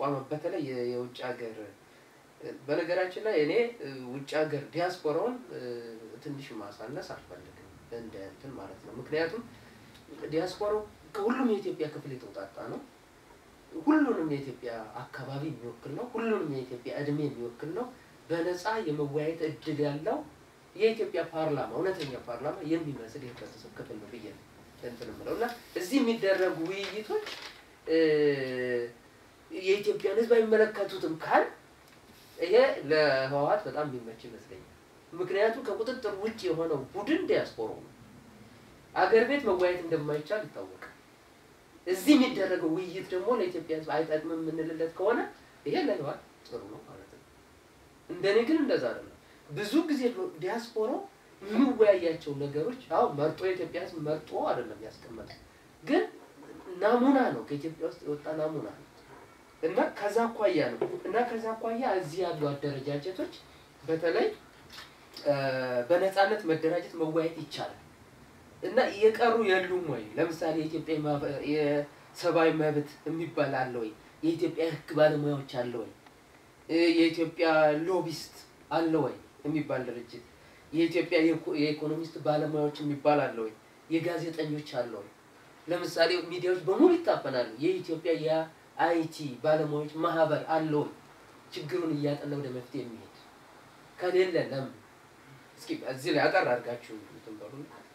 ተቋማት በተለይ የ- የውጭ ሀገር እ፣ በነገራችን ላይ እኔ እ፣ ውጭ ሀገር ዲያስፖራውን እ፣ ትንሽ ማሳነስ አልፈልግም እንደ እንትን ማለት ነው። ምክንያቱም ዲያስፖራው ከሁሉም የኢትዮጵያ ክፍል የተውጣጣ ነው። ሁሉንም የኢትዮጵያ አካባቢ የሚወክል ነው። ሁሉንም የኢትዮጵያ እድሜ የሚወክል ነው። በነፃ የመወያየት እድል ያለው የኢትዮጵያ ፓርላማ እውነተኛ ፓርላማ የሚመስል የህብረተሰብ ክፍል ነው ብዬ ነው እንትን የምለው እና እዚህ የሚደረጉ ውይይቶች እ፣ የኢትዮጵያን ሕዝብ አይመለከቱትም ካል ይሄ ለህወሓት በጣም የሚመች ይመስለኛል። ምክንያቱም ከቁጥጥር ውጭ የሆነው ቡድን ዲያስፖራው ነው። አገር ቤት መወያየት እንደማይቻል ይታወቃል። እዚህ የሚደረገው ውይይት ደግሞ ለኢትዮጵያ ሕዝብ አይጠቅምም የምንልለት ከሆነ ይሄ ለህወሓት ጥሩ ነው ማለት ነው። እንደኔ ግን እንደዛ አይደለም። ብዙ ጊዜ ዲያስፖራው የሚወያያቸው ነገሮች አሁን መርጦ የኢትዮጵያ ሕዝብ መርጦ አይደለም ያስቀመጠው፣ ግን ናሙና ነው ከኢትዮጵያ ውስጥ የወጣ ናሙና ነው እና ከዛ አኳያ ነው እና ከዛ አኳያ እዚህ ያሉ አደረጃጀቶች በተለይ እ፣ በነፃነት መደራጀት መወያየት ይቻላል እና የቀሩ የሉም ወይ? ለምሳሌ የኢትዮጵያ የማ- የሰብአዊ መብት የሚባል አለ ወይ? የኢትዮጵያ ህግ ባለሙያዎች አለ ወይ? እ፣ የኢትዮጵያ ሎቢስት አለ ወይ የሚባል ድርጅት፣ የኢትዮጵያ የኢኮ- የኢኮኖሚስት ባለሙያዎች የሚባል አለ ወይ? የጋዜጠኞች አለ ወይ? ለምሳሌ ሚዲያዎች በሙሉ ይታፈናሉ። የኢትዮጵያ የአይቲ ባለሙያዎች ማህበር አለ ወይ? ችግሩን እያጠና ወደ መፍትሄ የሚሄድ ከሌለ ለምን? እስኪ እዚህ ላይ አጠር አድርጋችሁ እንትን በሉ።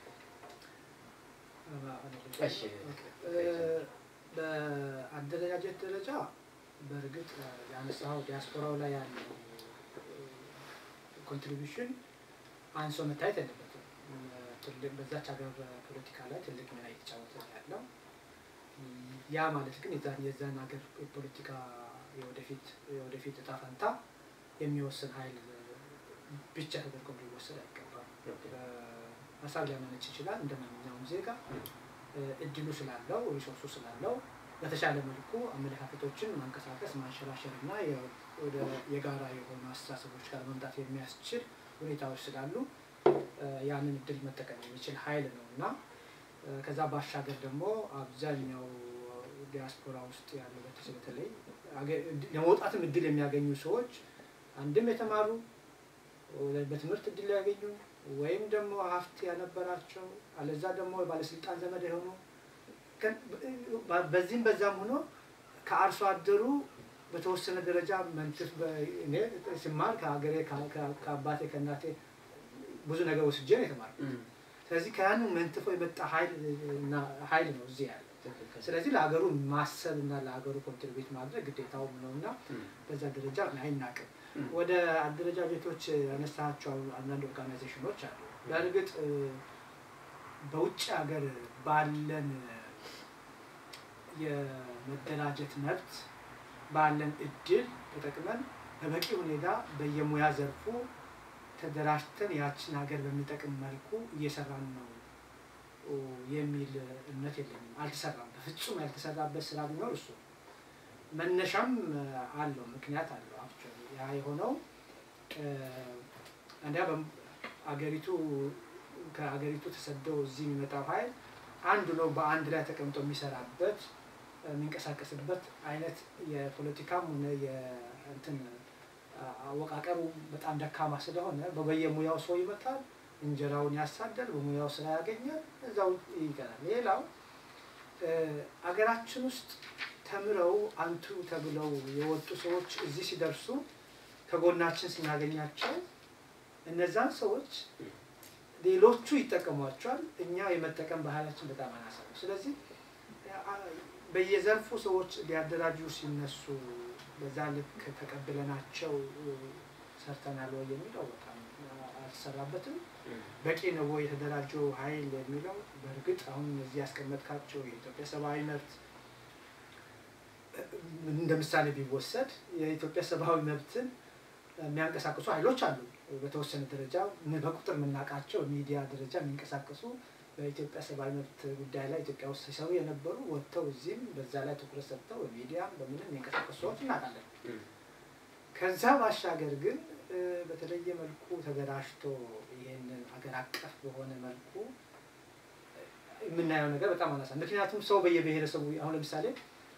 እሺ። በአደረጃጀት ደረጃ በእርግጥ ያነሳው ዲያስፖራው ላይ ያለው ኮንትሪቢሽን አንሶ መታየት የለበትም። ትልቅ በዛች ሀገር ፖለቲካ ላይ ትልቅ ሚና እየተጫወተ ነው ያለው። ያ ማለት ግን የዛን የዛን ሀገር የፖለቲካ የወደፊት የወደፊት እጣ ፈንታ የሚወስን ኃይል ብቻ ተደርጎ ሊወሰድ አይገባም። ሀሳብ ሊያመነጭ ይችላል እንደ ማንኛውም ዜጋ እ፣ እድሉ ስላለው ሪሶርሱ ስላለው በተሻለ መልኩ አመለካከቶችን ማንቀሳቀስ ማንሸራሸር እና የ- ወደ የጋራ የሆኑ አስተሳሰቦች ጋር መምጣት የሚያስችል ሁኔታዎች ስላሉ እ፣ ያንን እድል መጠቀም የሚችል ኃይል ነው እና እ፣ ከዛ ባሻገር ደግሞ አብዛኛው ዲያስፖራ ውስጥ ያለው በተለይ በተለይ አገ- ለመውጣትም እድል የሚያገኙ ሰዎች አንድም የተማሩ በትምህርት እድል ያገኙ ወይም ደግሞ ሀብት ያነበራቸው አለዛ ደግሞ የባለስልጣን ዘመድ የሆኑ ከ- በ- በዚህም በዛም ሆኖ ከአርሶ አደሩ በተወሰነ ደረጃ መንትፍ በ- እኔ ስማር ከሀገሬ ከ- ከ- ከአባቴ ከእናቴ ብዙ ነገር ወስጄ ነው የተማርኩት። ስለዚህ ከያኑ መንትፎ የመጣ ኃይል እና ኃይል ነው እዚህ ያለው። ስለዚህ ለሀገሩ ማሰብ እና ለሀገሩ ኮንትሪቢዩት ማድረግ ግዴታውም ነው እና በዛ ደረጃ አይናቅም። ወደ አደረጃጀቶች ያነሳቸው አንዳንድ ኦርጋናይዜሽኖች አሉ። በእርግጥ እ፣ በውጭ ሀገር ባለን የመደራጀት መብት ባለን እድል ተጠቅመን በበቂ ሁኔታ በየሙያ ዘርፉ ተደራጅተን ያችን ሀገር በሚጠቅም መልኩ እየሰራን ነው ኦ፣ የሚል እምነት የለኝም። አልተሰራም። በፍጹም ያልተሰራበት ስራ ቢኖር እሱ ነው። መነሻም እ፣ አለው ምክንያት አለው። አክቹዋሊ ያ የሆነው እ፣ አንዲያ በም- አገሪቱ ከአገሪቱ ተሰደው እዚህ የሚመጣው ኃይል አንዱ ነው በአንድ ላይ ተቀምጦ የሚሰራበት የሚንቀሳቀስበት አይነት የፖለቲካም ሆነ የእንትን አ- አወቃቀሩ በጣም ደካማ ስለሆነ በየሙያው ሰው ይመጣል፣ እንጀራውን ያሳደል፣ በሙያው ስራ ያገኛል፣ እዛው ይቀራል። ሌላው እ፣ አገራችን ውስጥ ተምረው አንቱ ተብለው የወጡ ሰዎች እዚህ ሲደርሱ ከጎናችን ስናገኛቸው እነዛን ሰዎች ሌሎቹ ይጠቀሟቸዋል። እኛ የመጠቀም ባህላችን በጣም አናሳ ነው። ስለዚህ አ- በየዘርፉ ሰዎች ሊያደራጁ ሲነሱ በዛ ልክ ተቀብለናቸው እ፣ ሰርተናል ወይ የሚለው በጣም አልተሰራበትም። በቂ ነው ወይ የተደራጀው ኃይል የሚለው በእርግጥ አሁን እዚህ ያስቀመጥካቸው የኢትዮጵያ ሰብአዊ መብት እ፣ እንደ ምሳሌ ቢወሰድ የኢትዮጵያ ሰብአዊ መብትን የሚያንቀሳቅሱ ኃይሎች አሉ። በተወሰነ ደረጃ ምን- በቁጥር የምናውቃቸው ሚዲያ ደረጃ የሚንቀሳቀሱ በኢትዮጵያ ሰብአዊ መብት ጉዳይ ላይ ኢትዮጵያ ውስጥ ሲሰሩ የነበሩ ወጥተው እዚህም በዛ ላይ ትኩረት ሰጥተው በሚዲያም በምንም የሚንቀሳቀሱ ሰዎች እናውቃለን። ከዛ ባሻገር ግን እ፣ በተለየ መልኩ ተደራጅቶ ይህንን አገር አቀፍ በሆነ መልኩ እ፣ የምናየው ነገር በጣም አናሳ። ምክንያቱም ሰው በየብሔረሰቡ አሁን ለምሳሌ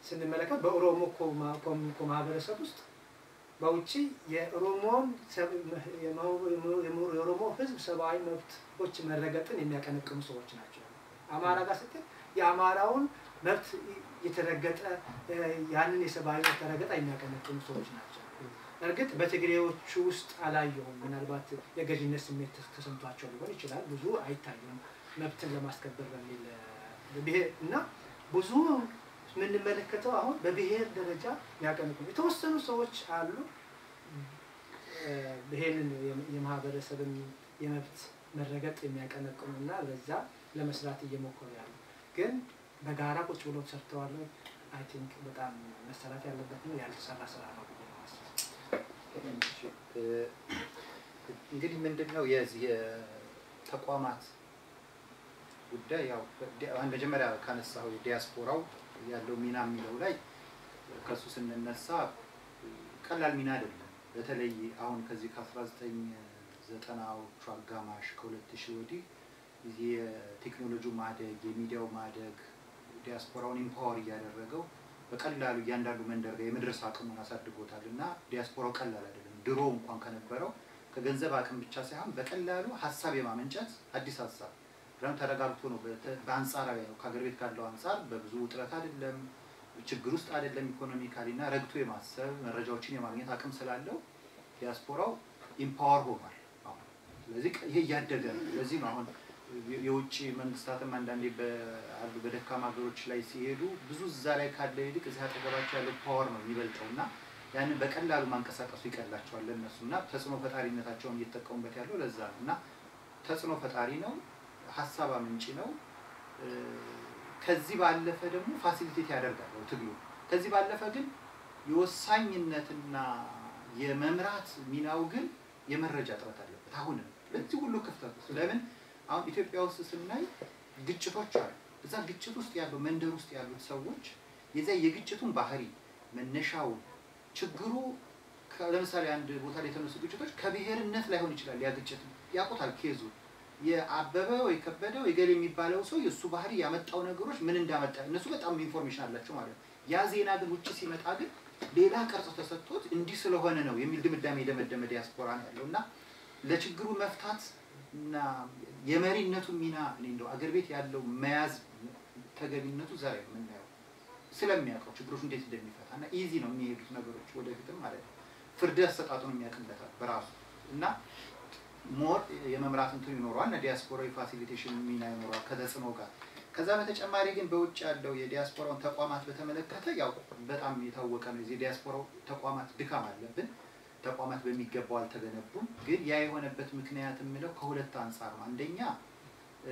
ስንመለከት በኦሮሞ ኮማ- ኮሚኒኮ ማህበረሰብ ውስጥ በውጭ የኦሮሞን ሰብ- የመ- የኦሮሞ ህዝብ ሰብአዊ መብቶች መረገጥን የሚያቀነቅኑ ሰዎች ናቸው። አማራ ጋር ስትል የአማራውን መብት የተረገጠ እ፣ ያንን የሰብአዊ መብት ረገጣ የሚያቀነቅኑ ሰዎች ናቸው። እርግጥ በትግሬዎቹ ውስጥ አላየሁም። ምናልባት የገዥነት ስሜት ተሰምቷቸው ሊሆን ይችላል። ብዙ አይታዩም መብትን ለማስከበር በሚል እ፣ ብሄር እና ብዙ የምንመለከተው አሁን በብሔር ደረጃ የሚያቀነቅኑ የተወሰኑ ሰዎች አሉ። እ፣ ይሄንን የም- የማህበረሰብን የመብት መረገጥ የሚያቀነቅኑ እና በዛ ለመስራት እየሞከሩ ያሉ ግን በጋራ ቁጭ ብሎ ሰርተዋል። አይ ቲንክ በጣም መሰራት ያለበት ነው ያልተሰራ ስራ ነው ብዬ ነው የማስበው። እ፣ እንግዲህ ምንድን ነው የዚህ የተቋማት ጉዳይ ያው ዲ- አሁን መጀመሪያ ካነሳው የዲያስፖራው ያለው ሚና የሚለው ላይ ከእሱ ስንነሳ ቀላል ሚና አይደለም። በተለይ አሁን ከዚህ ከ1990ዎቹ አጋማሽ ከ2000 ወዲህ የቴክኖሎጂው ማደግ የሚዲያው ማደግ ዲያስፖራውን ኢምፓወር እያደረገው በቀላሉ እያንዳንዱ መንደር ጋር የመድረስ አቅሙን አሳድጎታል እና ዲያስፖራው ቀላል አይደለም። ድሮ እንኳን ከነበረው ከገንዘብ አቅም ብቻ ሳይሆን በቀላሉ ሀሳብ የማመንጨት አዲስ ሀሳብ ደግሞ ተረጋግቶ ነው። በተ- በአንጻራዊ ነው ከሀገር ቤት ካለው አንጻር በብዙ ውጥረት አይደለም፣ ችግር ውስጥ አይደለም ኢኮኖሚካሊ እና ረግቶ የማሰብ መረጃዎችን የማግኘት አቅም ስላለው ዲያስፖራው ኢምፓወር ሆኗል አሁን። ስለዚህ ይሄ እያደገ ነው። ስለዚህ ነው አሁን የ- የውጭ መንግስታትም አንዳንዴ በአሉ በደካማ ሀገሮች ላይ ሲሄዱ ብዙ እዛ ላይ ካለው ይልቅ እዚህ አጠገባቸው ያለው ፓወር ነው የሚበልጠው እና ያንን በቀላሉ ማንቀሳቀሱ ይቀላቸዋል ለእነሱ እና ተጽዕኖ ፈጣሪነታቸውን እየተጠቀሙበት ያለው ለዛ ነው እና ተጽዕኖ ፈጣሪ ነው፣ ሀሳብ አመንጪ ነው። እ፣ ከዚህ ባለፈ ደግሞ ፋሲሊቴት ያደርጋል ትግሉ። ከዚህ ባለፈ ግን የወሳኝነትና የመምራት ሚናው ግን የመረጃ እጥረት አለበት። አሁንም በዚህ ሁሉ ክፍተት ውስጥ ለምን አሁን ኢትዮጵያ ውስጥ ስናይ ግጭቶች አሉ። እዛ ግጭት ውስጥ ያለው መንደር ውስጥ ያሉት ሰዎች የዚያ የግጭቱን ባህሪ መነሻውን ችግሩ ከ- ለምሳሌ አንድ ቦታ ላይ የተነሱ ግጭቶች ከብሔርነት ላይሆን ይችላል። ያ ግጭት ያውቁታል ኬዙ የአበበ ወይ ከበደ ወይ ገሌ የሚባለው ሰው የእሱ ባህሪ ያመጣው ነገሮች ምን እንዳመጣ እነሱ በጣም ኢንፎርሜሽን አላቸው ማለት ነው። ያ ዜና ግን ውጭ ሲመጣ ግን ሌላ ቅርጽ ተሰጥቶት እንዲህ ስለሆነ ነው የሚል ድምዳሜ የደመደመ ዲያስፖራ ነው ያለው እና ለችግሩ መፍታት እና የመሪነቱ ሚና እኔ እንደው አገር ቤት ያለው መያዝ ተገቢነቱ ዛሬ ነው የምናየው ስለሚያውቀው ችግሮች እንዴት እንደሚፈታ እና ኢዚ ነው የሚሄዱት ነገሮች ወደፊትም ማለት ነው። ፍርድ አሰጣጡን የሚያውቅበታል በራሱ እና ሞር የመምራት እንትኑ ይኖረዋል እና ዲያስፖራ የፋሲሊቴሽን ሚና ይኖረዋል ከተጽዕኖ ጋር። ከዛ በተጨማሪ ግን በውጭ ያለው የዲያስፖራውን ተቋማት በተመለከተ ያው በጣም የታወቀ ነው። የዚህ ዲያስፖራው ተቋማት ድካም አለብን። ተቋማት በሚገባው አልተገነቡም። ግን ያ የሆነበት ምክንያት የምለው ከሁለት አንጻር ነው። አንደኛ እ፣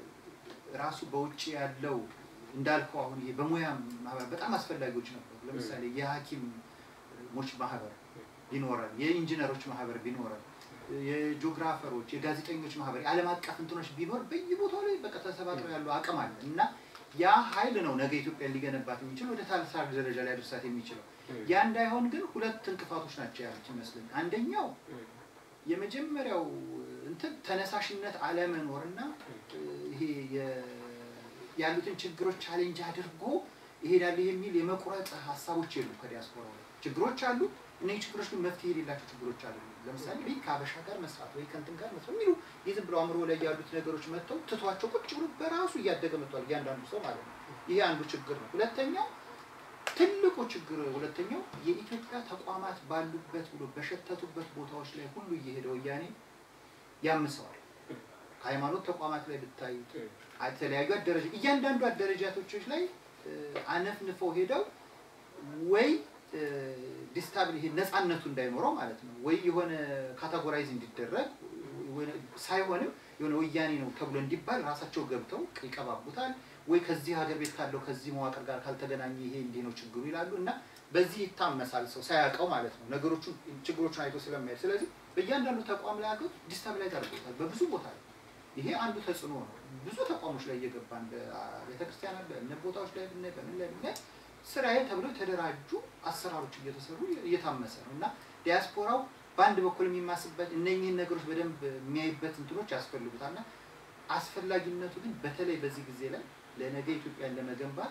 ራሱ በውጭ ያለው እንዳልከው አሁን ይሄ በሙያ ማህበር በጣም አስፈላጊዎች ነበሩ። ለምሳሌ የሐኪሞች ማህበር ቢኖረን፣ የኢንጂነሮች ማህበር ቢኖረን፣ የጂኦግራፈሮች፣ የጋዜጠኞች ማህበር፣ የዓለም አቀፍ እንትኖች ቢኖር በየቦታው ላይ በቃ ተሰባጥረው ያለው አቅም አለ እና ያ ኃይል ነው ነገ ኢትዮጵያን ሊገነባት የሚችል ወደ ታላቅ ደረጃ ላይ አድርሳት የሚችለው። ያ እንዳይሆን ግን ሁለት እንቅፋቶች ናቸው ያሉት ይመስለኝ። አንደኛው የመጀመሪያው እንትን ተነሳሽነት አለመኖርና እ፣ ይሄ የ- ያሉትን ችግሮች ቻሌንጅ አድርጎ ይሄዳል የሚል የመቁረጥ ሀሳቦች የሉ ከዲያስፖራው ላይ ችግሮች አሉ። እነዚህ ችግሮች ግን መፍትሄ የሌላቸው ችግሮች አሉ። ለምሳሌ ወይ ከአበሻ ጋር መስራት ወይ ከእንትን ጋር መስራት የሚሉ የዝም ብሎ አእምሮ ላይ ያሉት ነገሮች መጥተው ትቷቸው ቁጭ ብሎ በራሱ እያደገ መጥቷል እያንዳንዱ ሰው ማለት ነው። ይሄ አንዱ ችግር ነው። ሁለተኛው ትልቁ ችግር ሁለተኛው የኢትዮጵያ ተቋማት ባሉበት ብሎ በሸተቱበት ቦታዎች ላይ ሁሉ እየሄደ ወያኔ ያምሰዋል። ከሃይማኖት ተቋማት ላይ ብታይ የተለያዩ አደረጃ እያንዳንዱ አደረጃቶች ላይ እ፣ አነፍንፈው ሄደው ወይ ዲስታብል ይሄ ነፃነቱ እንዳይኖረው ማለት ነው ወይ የሆነ ካታጎራይዝ እንዲደረግ ወይ- ሳይሆንም የሆነ ወያኔ ነው ተብሎ እንዲባል ራሳቸው ገብተው ይቀባቡታል። ወይ ከዚህ ሀገር ቤት ካለው ከዚህ መዋቅር ጋር ካልተገናኘ ይሄ እንዲህ ነው ችግሩ ይላሉ እና በዚህ ይታመሳል ሰው ሳያውቀው ማለት ነው ነገሮቹን ችግሮቹን አይቶ ስለማየት። ስለዚህ በእያንዳንዱ ተቋም ላይ አገር ዲስታብላይዝ አድርጎታል በብዙ ቦታ ላይ። ይሄ አንዱ ተጽዕኖ ነው። ብዙ ተቋሞች ላይ እየገባን በቤተክርስቲያን በእምነ ቦታዎች ላይ ብናይ በምን ላይ ብናይ ስራዬ ተብለው የተደራጁ አሰራሮች እየተሰሩ እየታመሰ ነው እና ዲያስፖራው በአንድ በኩል የሚማስበት እነኚህን ነገሮች በደንብ የሚያይበት እንትኖች ያስፈልጉታል እና አስፈላጊነቱ ግን በተለይ በዚህ ጊዜ ላይ ለነገ ኢትዮጵያን ለመገንባት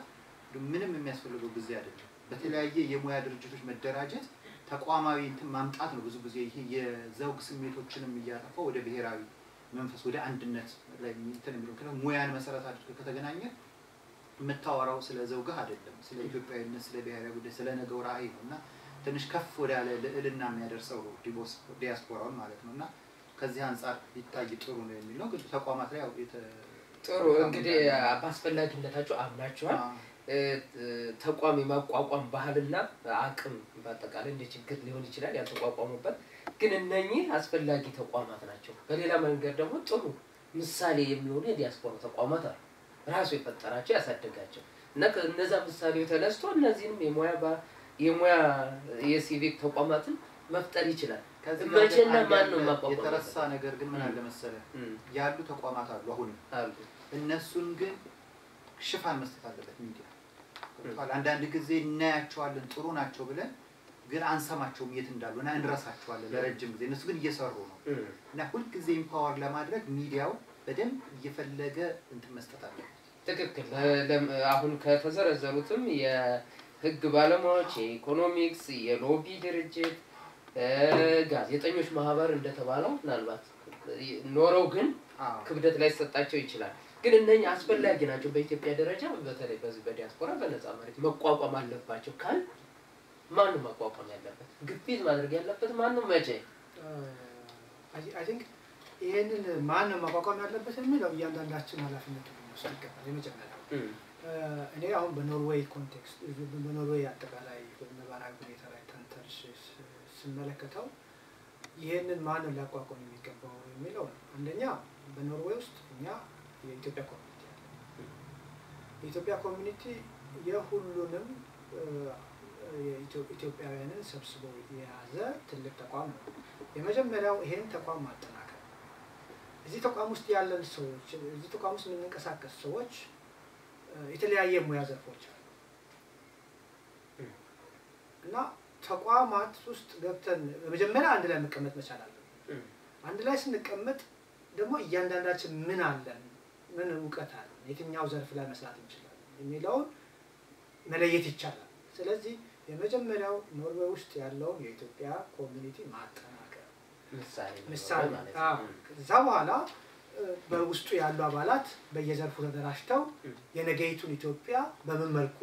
ምንም የሚያስፈልገው ጊዜ አይደለም። በተለያየ የሙያ ድርጅቶች መደራጀት ተቋማዊ እንትን ማምጣት ነው። ብዙ ጊዜ ይሄ የዘውግ ስሜቶችንም እያጠፋ ወደ ብሔራዊ መንፈስ ወደ አንድነት ላይ እንትን የሚለው ምክንያቱም ሙያን መሰረት አድርገህ ከተገናኘ የምታወራው ስለ ዘውግህ አይደለም፣ ስለ ኢትዮጵያዊነት፣ ስለ ብሔራዊ ጉዳይ፣ ስለ ነገው ራዕይ ነው እና ትንሽ ከፍ ወዳለ ልዕልና የሚያደርሰው ዲቦስ- ዲያስፖራውን ማለት ነው እና ከዚህ አንጻር ሊታይ ጥሩ ነው የሚል ነው። ግን ተቋማት ላይ ያው የተ- ጥሩ እንግዲህ በአስፈላጊነታቸው አምናችኋል። አዎ። እ፣ እ፣ ተቋም የማቋቋም ባህልና አቅም በአጠቃላይ እንደ ችግር ሊሆን ይችላል ያልተቋቋሙበት፣ ግን እነኚህ አስፈላጊ ተቋማት ናቸው። በሌላ መንገድ ደግሞ ጥሩ ምሳሌ የሚሆኑ የዲያስፖራ ተቋማት አሉ። ራሱ የፈጠራቸው ያሳደጋቸው እና ከእነዛ ምሳሌው ተነስቶ እነዚህንም የሙያ ባ- የሙያ የሲቪክ ተቋማትን መፍጠር ይችላል። ከዚህ ጋር መቼና ግን አንድ ማን ነው ያለ ማቋቋም የተረሳ ያለበት? ነገር ግን ምን ም። አለ መሰለህ እም፣ ያሉ ተቋማት አሉ አሁንም አሉ እነሱን ግን ሽፋን መስጠት አለበት ሚዲያ። ገብቶሃል? አንዳንድ ጊዜ እናያቸዋለን ጥሩ ናቸው ብለን ግን አንሰማቸውም የት እንዳሉ እና እንረሳቸዋለን ለረጅም ጊዜ። እነሱ ግን እየሰሩ ነው እም። እና ሁልጊዜ ኢምፓወር ለማድረግ ሚዲያው በደንብ እየፈለገ እንትን መስጠት አለበት። ትክክል። ለ- ለም- አሁን ከተዘረዘሩትም የህግ ባለሙያዎች፣ የኢኮኖሚክስ፣ የሎቢ ድርጅት፣ እ፣ ጋዜጠኞች ማህበር እንደተባለው ምናልባት ኖረው ግን አዎ። ክብደት ላይ ሰጣቸው ይችላል። ግን እነኝህ አስፈላጊ ናቸው። በኢትዮጵያ ደረጃ በተለይ በዚህ በዲያስፖራ በነፃ መሬት መቋቋም አለባቸው ካል ማንም ማቋቋም ያለበት ግፊት ማድረግ ያለበት ማንም መቼ አይ ቲንክ ይህንን ማን ነው ማቋቋም ያለበት የሚለው እያንዳንዳችን ኃላፊነቱ ሊወስድ ይገባል። የመጀመሪያው እም፣ እ፣ እኔ አሁን በኖርዌይ ኮንቴክስት በኖርዌይ አጠቃላይ ነባራዊ ሁኔታ ላይ ተንተርሽ ስ- ስመለከተው ይህንን ማን ነው ሊያቋቋም የሚገባው የሚለው ነው። አንደኛ በኖርዌይ ውስጥ እኛ የኢትዮጵያ ኮሚኒቲ አለ። የኢትዮጵያ ኮሚኒቲ የሁሉንም እ፣ የኢትዮ- ኢትዮጵያውያንን ሰብስቦ የያዘ ትልቅ ተቋም ነው። የመጀመሪያው ይሄን ተቋም ማጠናከር ነው። እዚህ ተቋም ውስጥ ያለን ሰዎች እዚህ ተቋም ውስጥ የምንንቀሳቀስ ሰዎች እ፣ የተለያየ ሙያ ዘርፎች አሉ እም። እና ተቋማት ውስጥ ገብተን በመጀመሪያ አንድ ላይ መቀመጥ መቻል አለብን። እም፣ አንድ ላይ ስንቀመጥ ደግሞ እያንዳንዳችን ምን አለን፣ ምን እውቀት አለን፣ የትኛው ዘርፍ ላይ መስራት እንችላለን የሚለውን መለየት ይቻላል። ስለዚህ የመጀመሪያው ኖርዌይ ውስጥ ያለውን የኢትዮጵያ ኮሚኒቲ ማጠናከር ምሳሌ ነው ምሳሌ ማለት አዎ። ነው። ከዛ በኋላ እ፣ በውስጡ ያሉ አባላት በየዘርፉ ተደራጅተው እም። የነገይቱን ኢትዮጵያ በምን መልኩ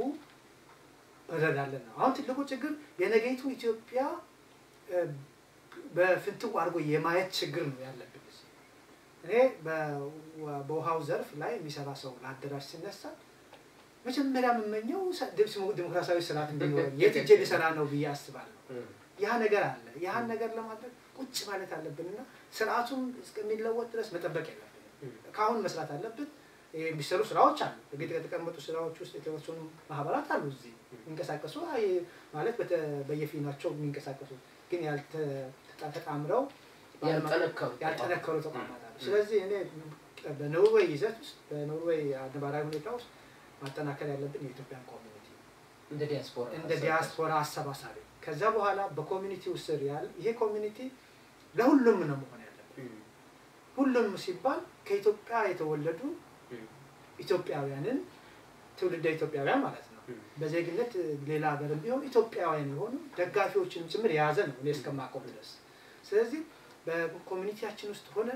እንረዳለን ነው። አሁን ትልቁ ችግር የነገይቱን ኢትዮጵያ እ፣ በፍንትው አድርጎ የማየት ችግር ነው ያለብን። እዚህ እኔ በ- በውሃው ዘርፍ ላይ የሚሰራ ሰው ለአደራጅ ሲነሳ መጀመሪያ የምመኘው ሰ- ዲሞ- ዲሞክራሲያዊ ስርዓት እንዲኖረኝ የት እጄ ልሰራ ነው ብዬ አስባለሁ። እም፣ ያ ነገር አለ። ያህን ነገር ለማድረግ ቁጭ ማለት አለብንና ስርዓቱን እስከሚለወጥ ድረስ መጠበቅ የለብንም። እም፣ ከአሁን መስራት አለብን። የሚሰሩ ስራዎች አሉ። በጌጥ ከተቀመጡ ስራዎች ውስጥ የተወሰኑ ማህበራት አሉ እዚህ የሚንቀሳቀሱ አይ ማለት በተ- በየፊናቸው የሚንቀሳቀሱ ግን ያልተ- ተጣምረው ያልጠነከሩ ያልጠነከሩ ተቋማት አሉ። ስለዚህ እኔ በኖርዌይ ይዘት ውስጥ በኖርዌይ ነባራዊ ሁኔታ ውስጥ ማጠናከር ያለብን የኢትዮጵያን ኮሚኒቲ ነው። እንደ ዲያስፖራ እንደ ዲያስፖራ አሰባሳቢ ከዛ በኋላ በኮሚኒቲው ስር ያለ ይሄ ኮሚኒቲ ለሁሉም ነው መሆን ያለበት። እም፣ ሁሉም ሲባል ከኢትዮጵያ የተወለዱ እም፣ ኢትዮጵያውያንን ትውልደ ኢትዮጵያውያን ማለት ነው። እም። በዜግነት ሌላ ሀገርም ቢሆን ኢትዮጵያውያን የሆኑ ደጋፊዎችንም ጭምር የያዘ ነው እኔ እስከማውቀው ድረስ። ስለዚህ በኮሚኒቲያችን ውስጥ ሆነን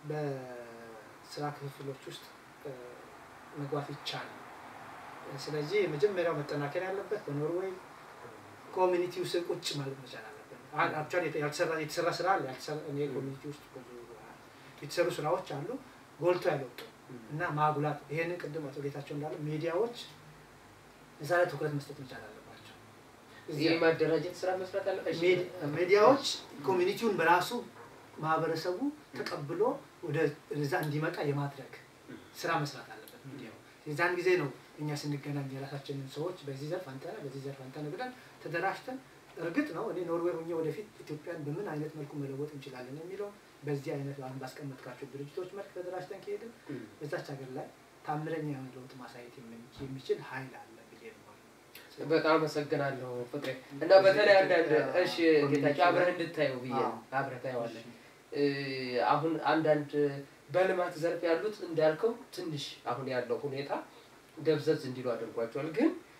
በስራ ክፍፍሎች ውስጥ እ፣ መግባት ይቻላል። ስለዚህ የመጀመሪያው መጠናከር ያለበት በኖርዌይ ኮሚኒቲ ውስጥ ቁጭ ማለት መቻል አለብን። አክቹዋሊ ያልተሰራ የተሰራ ስራ አለ። ያልተሰራ እኔ ኮሚኒቲ ውስጥ ብዙ የተሰሩ ስራዎች አሉ ጎልቶ ያልወጡ እና ማጉላት ይሄንን ቅድም አቶ ጌታቸው እንዳለ ሚዲያዎች እዛ ላይ ትኩረት መስጠት መቻል አለባቸው። እዚያ የማደራጀት ስራ መስራት አለ። እሺ። ሚዲ- ሚዲያዎች ኮሚኒቲውን በራሱ ማህበረሰቡ ተቀብሎ ወደ እዛ እንዲመጣ የማድረግ ስራ መስራት አለበት ሚዲያው። የዛን ጊዜ ነው እኛ ስንገናኝ የራሳችንን ሰዎች በዚህ ዘርፍ አንተ ነህ፣ በዚህ ዘርፍ አንተ ነህ ብለን ተደራጅተን እርግጥ ነው እኔ ኖርዌይ ሆኜ ወደፊት ኢትዮጵያን በምን አይነት መልኩ መለወጥ እንችላለን የሚለው በዚህ አይነት አሁን ባስቀመጥካቸው ድርጅቶች መልክ ተደራጅተን ከሄድን እም። በዛች ሀገር ላይ ታምረኛ የሆነ ለውጥ ማሳየት የምን- የሚችል ኃይል አለ ብዬ ነው የማምነው። በጣም አመሰግናለሁ ፍቅሬ እና በተለይ አንዳንድ እሺ ጌታቸው አብረህ እንድታየው ብዬ ነው። አብረህ ታየዋለህ። እ፣ አሁን አንዳንድ በልማት ዘርፍ ያሉት እንዳልከው ትንሽ አሁን ያለው ሁኔታ ደብዘዝ እንዲሉ አድርጓቸዋል። ግን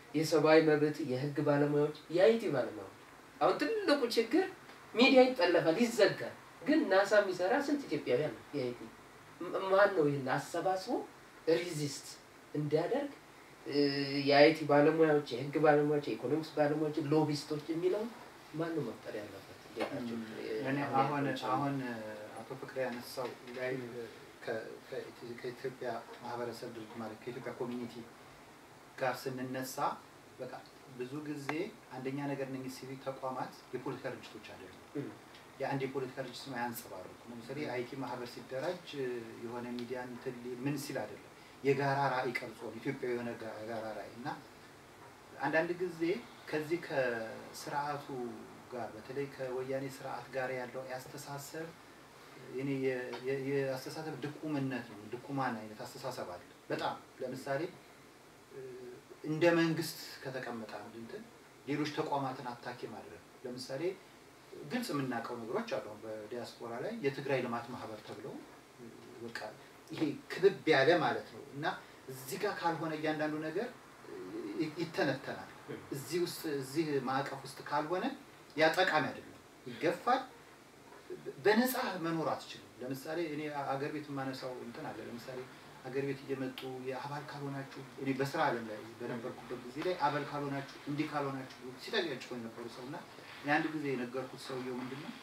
የሰብአዊ መብት፣ የህግ ባለሙያዎች፣ የአይቲ ባለሙያዎች። አሁን ትልቁ ችግር ሚዲያ ይጠለፋል፣ ይዘጋል። ግን ናሳ የሚሰራ ስንት ኢትዮጵያውያን ነው የአይቲ ም- ማን ነው ይህን አሰባስቦ ሪዚስት እንዲያደርግ እ፣ የአይቲ ባለሙያዎች፣ የህግ ባለሙያዎች፣ የኢኮኖሚክስ ባለሙያዎች፣ ሎቢስቶች የሚለው ማን ነው መፍጠር ያለበት? እንዴት ናቸው? እኔ አሁን አሁን ያልኳቸው አሁን አቶ ፍቅሬ ያነሳው ላይ ከ- ከ- ከኢትዮጵያ ማህበረሰብ ድርጅት ማለት ከኢትዮጵያ ኮሚኒቲ ጋር ስንነሳ በቃ ብዙ ጊዜ አንደኛ ነገር እነኝህ ሲቪክ ተቋማት የፖለቲካ ድርጅቶች አይደሉም። እም፣ የአንድ የፖለቲካ ድርጅት ስም አያንጸባርቁ። ለምሳሌ አይቲ ማህበር ሲደራጅ የሆነ ሚዲያ እንትን ሊ- ምን ሲል አይደለም የጋራ ራዕይ ቀርጾ ነው ኢትዮጵያ የሆነ ጋ- የጋራ ራዕይ እና አንዳንድ ጊዜ ከዚህ ከስርዓቱ ጋር በተለይ ከወያኔ ስርዓት ጋር ያለው ያስተሳሰብ እኔ የ- የ- የአስተሳሰብ ድቁምነት ነው። ድቁማን አይነት አስተሳሰብ አለ። በጣም ለምሳሌ እ፣ እንደ መንግስት ከተቀመጠ አንድ እንትን ሌሎች ተቋማትን አታኪ ማድረግ ለምሳሌ ግልጽ የምናውቀው ነገሮች አሉ። አሁን በዲያስፖራ ላይ የትግራይ ልማት ማህበር ተብለው እ፣ በቃ ይሄ ክብብ ያለ ማለት ነው እና እዚህ ጋር ካልሆነ እያንዳንዱ ነገር እ፣ ይተነተናል። እዚህ ውስጥ እዚህ ማዕቀፍ ውስጥ ካልሆነ ያ ጠቃሚ አይደለም፣ ይገፋል። በነፃ መኖር አትችልም። ለምሳሌ እኔ አገር ቤት የማነሳው እንትን አለ። ለምሳሌ አገር ቤት እየመጡ የአባል ካልሆናችሁ እኔ በስራ ዓለም ላይ በነበርኩበት ጊዜ ላይ አባል ካልሆናችሁ እንዲህ ካልሆናችሁ ሲጠያጭቆ የነበሩ ሰው እና እኔ አንድ ጊዜ የነገርኩት ሰውየው ምንድን ነው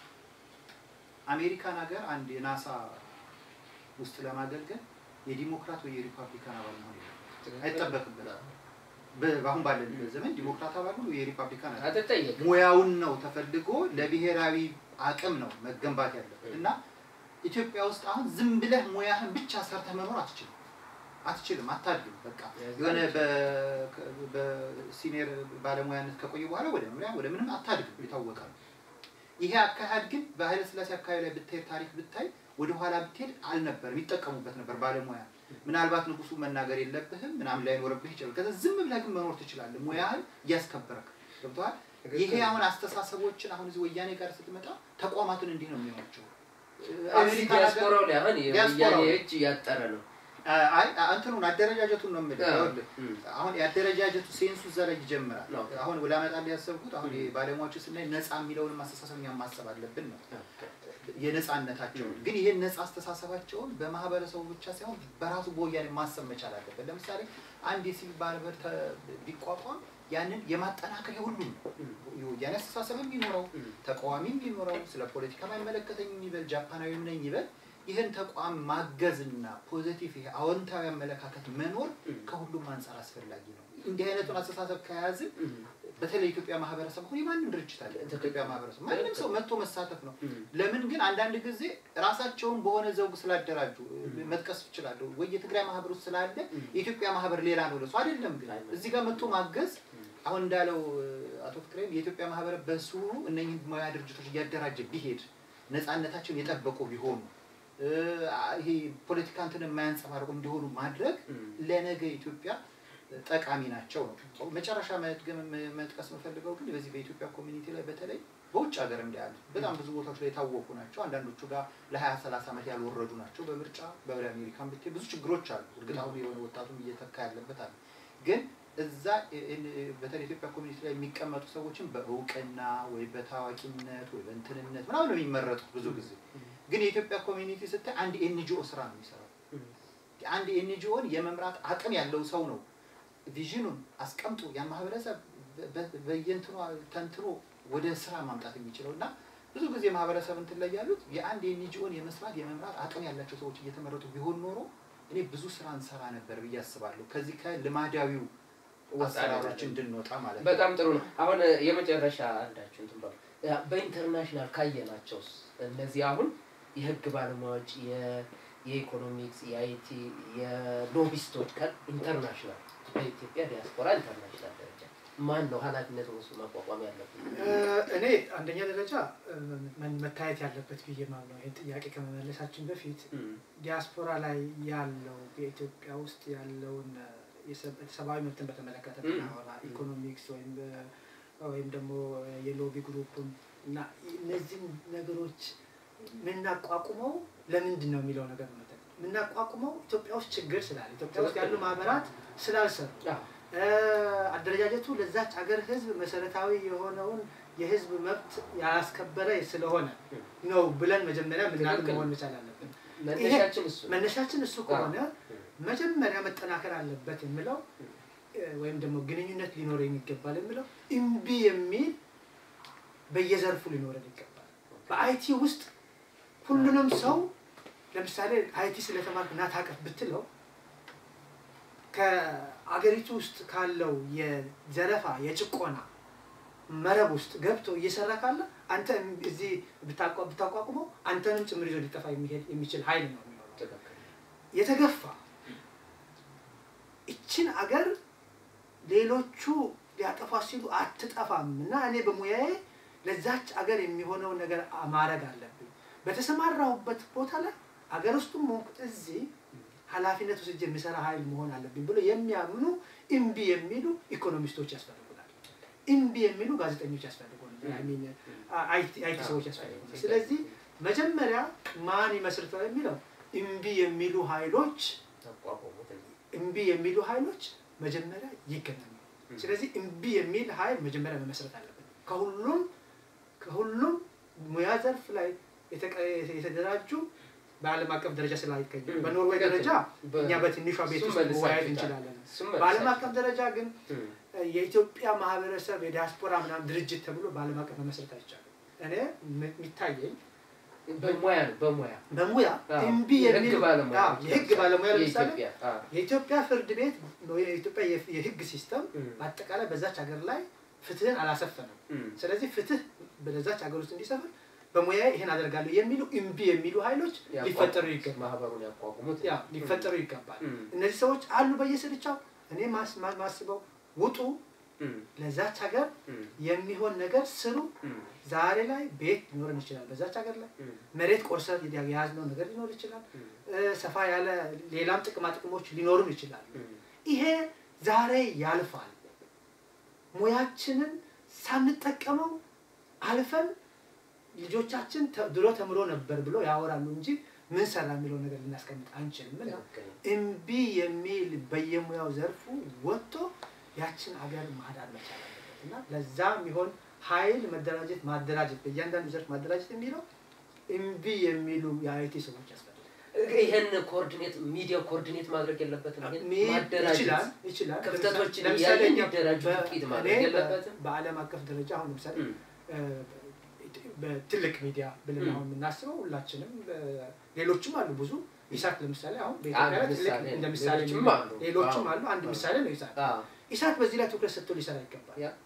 አሜሪካን ሀገር አንድ የናሳ ውስጥ ለማገልገል የዲሞክራት ወይ የሪፐብሊካን አባል መሆን የለበትም። አይጠበቅበትም። በ- በአሁን ባለንበት ዘመን ዲሞክራት አባል ሁሉ የሪፐብሊካን አባል አትጠየቅም። ሙያውን ነው ተፈልጎ ለብሔራዊ አቅም ነው መገንባት ያለበት እና ኢትዮጵያ ውስጥ አሁን ዝም ብለህ ሙያህን ብቻ ሰርተህ መኖር አትችልም አትችልም አታድግም በቃ የሆነ በ- በሲኒየር ባለሙያነት ከቆየ በኋላ ወደ መምሪያ ወደ ምንም አታድግም የታወቀ ነው ይሄ አካሄድ ግን በኃይለ ስላሴ አካባቢ ላይ ብትሄድ ታሪክ ብታይ ወደኋላ ብትሄድ አልነበርም ይጠቀሙበት ነበር ባለሙያ ምናልባት ንጉሱ መናገር የለብህም ምናምን ላይኖርብህ ይችላል ከዛ ዝም ብለህ ግን መኖር ትችላለህ ሙያህን እያስከበረክ ገብተዋል ይሄ አሁን አስተሳሰቦችን አሁን እዚህ ወያኔ ጋር ስትመጣ ተቋማትን እንዲህ ነው የሚሆናቸው እዚህ አሜሪካ ነገር- ዲያስፖራው ላይ አሁን ዲያስፖራው የወያኔ ላይ። እጅ እያጠረ ነው። አይ እንትኑን አደረጃጀቱን ነው የምልህ አዎ። ይኸውልህ፣ እም፣ አሁን የአደረጃጀቱ ሴንሱ እዛ ላይ ይጀምራል ኦኬ። አሁን ላመጣልህ ያሰብኩት አሁን እም። ባለሙያዎች ስናይ ነፃ የሚለውንም አስተሳሰብ እኛም ማሰብ አለብን ነው ኦኬ። የነፃነታቸውን እም። ግን ይህን ነፃ አስተሳሰባቸውን በማህበረሰቡ ብቻ ሳይሆን በራሱ በወያኔ ማሰብ መቻል አለበት ለምሳሌ አንድ የሲቪል ማህበር ተ- ቢቋቋም ያንን የማጠናከሪያ ሁሉም ነው እም፣ የወያኔ አስተሳሰብም ቢኖረው እም፣ ተቃዋሚም ቢኖረው ስለ ፖለቲካ አይመለከተኝም ይበል ጃፓናዊም ነኝ ይበል ይህን ተቋም ማገዝና ፖዘቲቭ ይሄ አዎንታዊ አመለካከት መኖር እም፣ ከሁሉም አንጻር አስፈላጊ ነው እንዲህ አይነቱን አስተሳሰብ ከያዝን እም፣ በተለይ የኢትዮጵያ ማህበረሰብ አሁን የማንም ድርጅት አለ ኢትዮጵያ ማህበረሰብ ማንም ሰው መጥቶ መሳተፍ ነው እም፣ ለምን ግን አንዳንድ ጊዜ ራሳቸውን በሆነ ዘውግ ስላደራጁ መጥቀስ ይችላለሁ ወይ የትግራይ ማህበር ውስጥ ስላለ እም፣ የኢትዮጵያ ማህበር ሌላ ነው ለሱ አይደለም ግን አይደለም። እዚህ ጋር መጥቶ ማገዝ እም፣ አሁን እንዳለው እ፣ አቶ ፍቅሬም የኢትዮጵያ ማህበር በስሩ እነኝህ ሙያ ድርጅቶች እያደራጀ ቢሄድ ነፃነታቸውን የጠበቁ ቢሆኑ እ፣ ይሄ ፖለቲካ እንትን የማያንጸባርቁ እንዲሆኑ ማድረግ እም፣ ለነገ ኢትዮጵያ ጠቃሚ ናቸው ነው። መጨረሻ መድገም መጥቀስ የምፈልገው ግን በዚህ በኢትዮጵያ ኮሚኒቲ ላይ በተለይ በውጭ ሀገር እንዳያሉ በጣም ብዙ ቦታዎች ላይ የታወቁ ናቸው። አንዳንዶቹ ጋር ለሀያ ሰላሳ ዓመት ያልወረዱ ናቸው። በምርጫ በወደ አሜሪካን ብትሄድ ብዙ ችግሮች አሉ። እርግጥ አሁን የሆነ ወጣቱም እየተካ ያለበት አለ። ግን እዛ እ- እ- በተለይ ኢትዮጵያ ኮሚኒቲ ላይ የሚቀመጡ ሰዎችን በእውቅና ወይ በታዋቂነት ወይ በእንትንነት ምናምን ነው የሚመረጡት ብዙ ጊዜ። ግን የኢትዮጵያ ኮሚኒቲ ስታይ አንድ ኤንጂኦ ስራ ነው የሚሰራው። እም፣ አንድ ኤንጂኦን የመምራት አቅም ያለው ሰው ነው ቪዥኑን አስቀምጦ ያን ማህበረሰብ በ- በ- በየእንትኗ ተንትኖ ወደ ስራ ማምጣት የሚችለው እና ብዙ ጊዜ ማህበረሰብ እንትን ላይ ያሉት የአንድ ኤንጂኦን የመስራት የመምራት አቅም ያላቸው ሰዎች እየተመረጡ ቢሆን ኖሮ እኔ ብዙ ስራ እንሰራ ነበር ብዬ አስባለሁ። ከዚህ ከልማዳዊው አሰራሮች እንድንወጣ ማለት ነው። በጣም ጥሩ ነው። አሁን እ፣ የመጨረሻ አንዳችሁ እንትን በሉ ያ፣ በኢንተርናሽናል ካየናቸውስ እነዚህ አሁን የህግ ባለሙያዎች የ- የኢኮኖሚክስ፣ የአይቲ፣ የሎቢስቶች ኢንተርናሽናል በኢትዮጵያ ዲያስፖራ ኢንተርናሽናል ደረጃ ማን ነው ኃላፊነት ወስዶ ማቋቋም ያለበት? እ፣ እኔ አንደኛ ደረጃ እ፣ መ- መታየት ያለበት ብዬ ማምነው ይህን ጥያቄ ከመመለሳችን በፊት እም፣ ዲያስፖራ ላይ ያለው በኢትዮጵያ ውስጥ ያለውን እ፣ የሰብ- ሰብአዊ መብትን በተመለከተ ም። ብናወራ ኢኮኖሚክስ ወይም እ፣ ወይም ደግሞ የሎቢ ግሩፕም እና እነዚህን ነገሮች የምናቋቁመው ለምንድን ነው የሚለው ነገር ነው። የምናቋቁመው ኢትዮጵያ ውስጥ ችግር ስላለ ኢትዮጵያ ውስጥ ያሉ ማህበራት ስላልሰሩ አዎ፣ እ፣ አደረጃጀቱ ለዛች ሀገር ህዝብ መሰረታዊ የሆነውን የህዝብ መብት ያላስከበረ ስለሆነ ነው ብለን መጀመሪያ ምናምን ትክክል። መሆን መቻል አለብን። መነሻችን እሱ ነው። መነሻችን እሱ ከሆነ መጀመሪያ መጠናከር አለበት የምለው እ፣ ወይም ደግሞ ግንኙነት ሊኖረን ይገባል የምለው እምቢ የሚል በየዘርፉ ሊኖረን ይገባል። በአይቲ ውስጥ ሁሉንም ሰው ለምሳሌ አይቲ ስለተማርክ ና ታቀፍ ብትለው ከአገሪቱ ውስጥ ካለው የዘረፋ የጭቆና መረብ ውስጥ ገብቶ እየሰራ ካለ አንተ እዚህ ብታቋ- ብታቋቁመው አንተንም ጭምር ይዞ ሊጠፋ የሚሄድ የሚችል ኃይል ነው የሚኖረው። ትክክል። የተገፋ ይችን አገር ሌሎቹ ሊያጠፋ ሲሉ አትጠፋም እና እኔ በሙያዬ ለዛች አገር የሚሆነውን ነገር ማድረግ አለብኝ። በተሰማራሁበት ቦታ ላይ አገር ውስጡም ሆንኩት እዚህ ኃላፊነት ወስጄ የሚሰራ ኃይል መሆን አለብኝ ብሎ የሚያምኑ እምቢ የሚሉ ኢኮኖሚስቶች ያስፈልጉናል። እምቢ የሚሉ ጋዜጠኞች ያስፈልጉናል። I mean, አይቲ አይቲ ሰዎች ያስፈልጉናል። ስለዚህ መጀመሪያ ማን ይመስርተው የሚለው እምቢ የሚሉ ኃይሎች አቋቁሙት። እምቢ የሚሉ ኃይሎች መጀመሪያ ይገናኙ። ስለዚህ እምቢ የሚል ኃይል መጀመሪያ መመስረት አለብን። ከሁሉም ከሁሉም ሙያ ዘርፍ ላይ የተቀ- የተደራጁ በዓለም አቀፍ ደረጃ ስላይገኙ በኖርዌይ ደረጃ በ- እኛ በትንሿ ቤት እሱም ውስጥ መልሳችሁታል። መወያየት እንችላለን። እሱም በዓለም መልሳችሁ- አቀፍ ደረጃ ግን እም፣ የኢትዮጵያ ማህበረሰብ የዲያስፖራ ምናምን ድርጅት ተብሎ በዓለም አቀፍ መመስረት አይቻልም። እኔ ም- የሚታየኝ በሙያ ነው በሙያ በሙያ አዎ፣ እምቢ የህግ የሚል ባለሙያ አዎ፣ የህግ ባለሙያ ለምሳሌ የኢትዮጵያ አዎ፣ የኢትዮጵያ ፍርድ ቤት ወይ የኢትዮጵያ የፍ- የህግ ሲስተም እም፣ በአጠቃላይ በዛች ሀገር ላይ ፍትህን አላሰፈነም። እም፣ ስለዚህ ፍትህ በዛች ሀገር ውስጥ እንዲሰፍን በሙያዬ ይህን አደርጋለሁ የሚሉ እምቢ የሚሉ ኃይሎች ያቋቁሙት፣ ሊፈጠሩ ይገባል። ማህበሩን ያቋቁሙት ያ ሊፈጠሩ ይገባል። እም፣ እነዚህ ሰዎች አሉ በየስርቻው። እኔ ማስ- ማ- ማስበው ውጡ፣ እም፣ ለዛች ሀገር እም፣ የሚሆን ነገር ስሩ። እም፣ ዛሬ ላይ ቤት ሊኖረን ይችላል። በዛች ሀገር ላይ እም፣ መሬት ቆርሰን የያዝነው ነገር ሊኖር ይችላል። እም፣ እ፣ ሰፋ ያለ ሌላም ጥቅማ ጥቅሞች ሊኖሩን ይችላሉ። እም፣ ይሄ ዛሬ ያልፋል። ሙያችንን ሳንጠቀመው አልፈን ልጆቻችን ተ- ድሮ ተምሮ ነበር ብሎ ያወራሉ እንጂ ምን ሰራ የሚለው ነገር ልናስቀምጥ አንችልም። እና ትክክል። እምቢ የሚል በየሙያው ዘርፉ ወጥቶ ያችን አገር ማዳን መቻል አለበት እና ለዛ የሚሆን ኃይል መደራጀት ማደራጀት በእያንዳንዱ ዘርፍ ማደራጀት የሚለው እምቢ የሚሉ የአይቲ ሰዎች ያስፈልጋል። ይህን ኮኦርዲኔት ሚዲያ ኮኦርዲኔት ማድረግ የለበትም። ይሄን ሚ- ማደራጀት ይችላል ይችላል። ክፍተቶችን ለምሳሌ እያየ እኛ እንዲደራጁ በ- ግፊት እኔ ማድረግ በ- የለበትም። በዓለም አቀፍ ደረጃ አሁን ለምሳሌ እም፣ እ፣ በትልቅ ሚዲያ ብለን እም። አሁን የምናስበው ሁላችንም እ፣ ሌሎችም አሉ ብዙ ኢሳት ለምሳሌ አሁን አንድ በኢትዮጵያ ላይ ትልቅ ምሳሌ እንደ ነው። ምሳሌ ሌሎችም የሚሆን- አሉ። ሌሎችም አዎ። አሉ። አንድ አዎ። ምሳሌ ነው ኢሳት። አዎ፣ ኢሳት በዚህ ላይ ትኩረት ሰጥቶ ሊሰራ ይገባል። ያ፣